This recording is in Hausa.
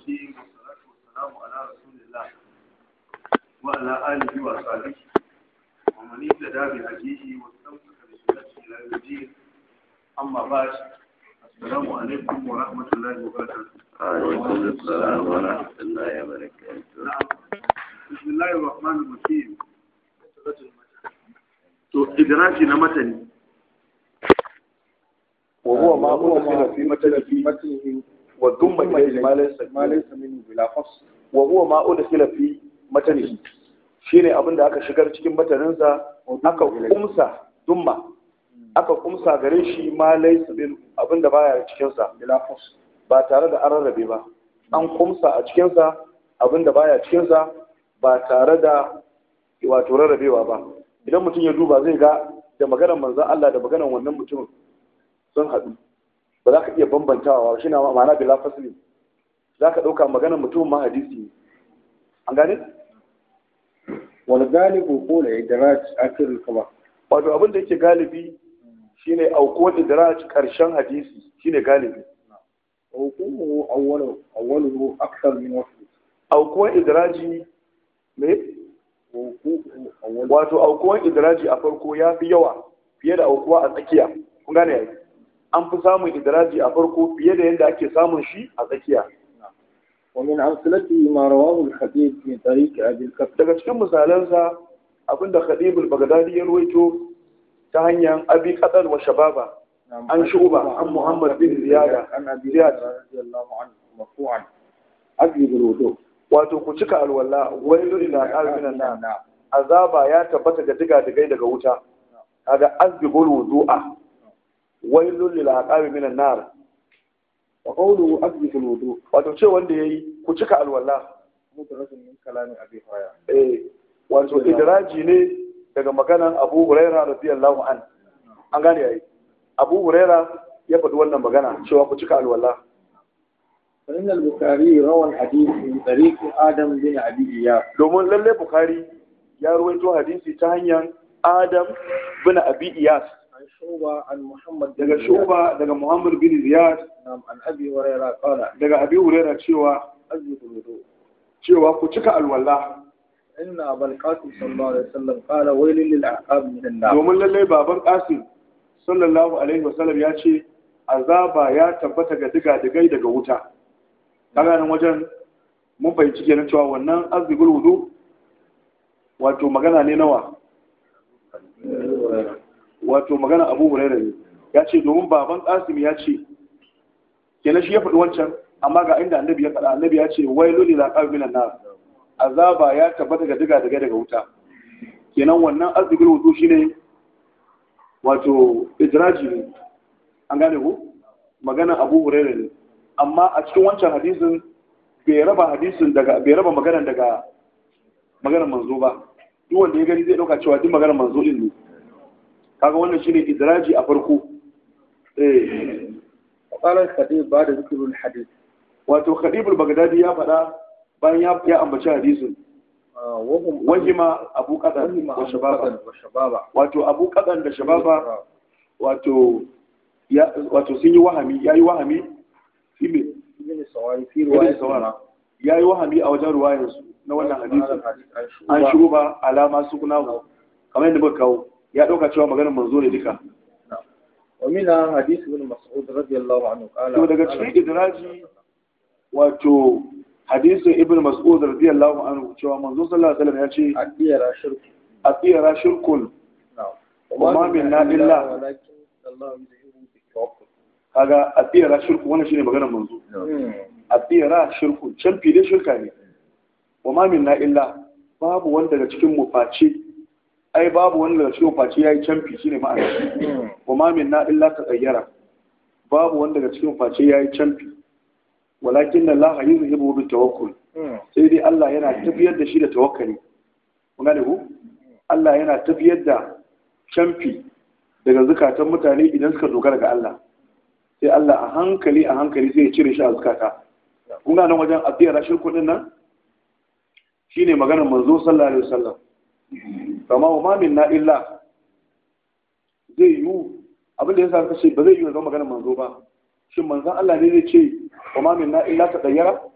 الرجيم والصلاة والسلام على رسول الله وعلى آله وأصحابه ومن اهتدى بهديه واستمسك بسنته إلى يوم الدين أما بعد السلام عليكم ورحمة الله وبركاته. وعليكم السلام ورحمة الله وبركاته نعم بسم الله الرحمن الرحيم. To idraki na matani وهو ما أدخل في متن في متنه وضم إليه ما ليس ما ليس منه بلا فصل وهو ما أدخل في متنه shine abin da aka shigar cikin mataninsa aka kumsa dumma aka kumsa gare shi ma laysa bil abin da baya cikin sa bila fasl ba tare da an rarrabe ba an kumsa a cikin sa abin da baya cikin sa ba tare da wato rarrabewa ba idan mutum ya duba zai ga da maganar manzon Allah da maganar wannan mutumin sun haɗu ba za ka iya bambantawa shi na ma'ana bila fasli za ka ɗauka maganar mutum ma hadisi ne an gane? wani galibu ko da idraj akhirul kaba wato abin da yake galibi shine aukuwar idraj karshen hadisi shine galibi hukumu awwalu awwaluhu akthar min wasl aukuwar idraji me hukumu awwalu wato aukuwar idraji a farko ya fi yawa fiye da aukuwa a tsakiya kun gane yayi an fi samun idraji a farko fiye da yadda ake samun shi a tsakiya ومن أمثلته ما رواه الخطيب من طريق أبي الكفر daga cikin misalansa abinda Khadib al-Baghdadi ya ruwaito ta hanyar Abi Qadar wa Shababa عن شعبة عن محمد بن زيادة عن أبي زياد. هريرة رضي الله عنه مرفوعا أجلب الوضوء wato ku cika alwala wailu ila qalbina na azaba ya tabbata ga diga digai daga wuta kaga azbigul wudu'a wailu lil aqabi minan nar وقوله أجلب الوضوء wato ce wanda yayi ku cika alwala مدرج من كلام أبي هريرة eh wato idraji ne daga maganan Abu Huraira radiyallahu an an gane yayi Abu Huraira ya faɗi wannan magana cewa ku cika alwala فإن البخاري روى الحديث من طريق آدم بن أبي إياس domin lalle Bukhari ya ruwaito hadisi ta hanyar Adam bin Abi Iyas عن شعبة عن محمد بن daga زياد. Shuba daga Muhammad bin Ziyad نعم عن أبي هريرة قال daga Abi Huraira cewa أجلب الوضوء cewa ku cika alwala إن أبا القاسم صلى الله عليه وسلم قال ويل للأعقاب من النار domin lalle baban Qasim sallallahu alaihi wasallam ya ce azaba ya tabbata ga diga digai daga wuta kaga nan wajen mun fahimci kenan cewa wannan azbigul wudu wato magana ne nawa wato magana Abu Hurairah ne ya ce domin baban Qasim ya ce kenan shi ya faɗi wancan amma ga inda annabi ya faɗa annabi ya ce wailul lil aqab minan nar azaba ya tabbata ga diga digai daga wuta kenan wannan azbigul wudu shine wato idraji ne an gane ku magana Abu Hurairah ne amma a cikin wancan hadisin bai raba hadisin daga bai raba maganar daga maganar manzo ba duk wanda ya gani zai dauka cewa duk maganar manzo din ne kaga wannan shine idraji a farko eh وقال الخطيب بعد ذكر الحديث wato Khadib al-Baghdadi ya faɗa bayan ya ya ambaci hadisin آه، وهم wajima Abu Qadan وهم wa أبو Shababa بكر وشبابا wato Abu Qadan da Shababa wato ya wato sun yi wahami yayi wahami shi me ابن سواري في Ibn رواية Sawara yayi wahami a wajen ruwayansu na wannan hadisin an عن shigo ba alama su kuna kamar yadda muka kawo ya ɗauka cewa maganar manzo ne duka ومنها حديث ابن مسعود رضي الله عنه قال to daga cikin idraji wato hadisin ibn mas'ud radiyallahu anhu cewa manzo sallallahu alaihi wasallam ya ce أدير شرك atiyara shirkun نعم وما منا إلا- ولكن الله يدعوه بالتوكل kaga atiyara shirkun wannan shine maganar manzo atiyara shirkun can fide shirka ne wa ma minna illa babu wanda daga cikin mu face ai babu wanda daga cikin mu face yayi canfi shine ma'ana wa ma minna illa tatayyara babu wanda daga cikin mu face yayi canfi walakin Allah yuzhibu bi tawakkul sai dai Allah yana tafiyar da shi da tawakkali kun gane ku Allah yana tafiyar da canfi daga zukatan mutane idan suka dogara ga Allah sai Allah a hankali a hankali sai ya cire shi a zukata kun gane wajen abiyar rashin kudin nan shine maganar manzo sallallahu alaihi wasallam kama wa ma minna illa zai yiwu abin da ya sa ce ba zai yiwu zama maganar manzo ba shin manzon Allah ne zai ce wa ma minna illa ta dayyara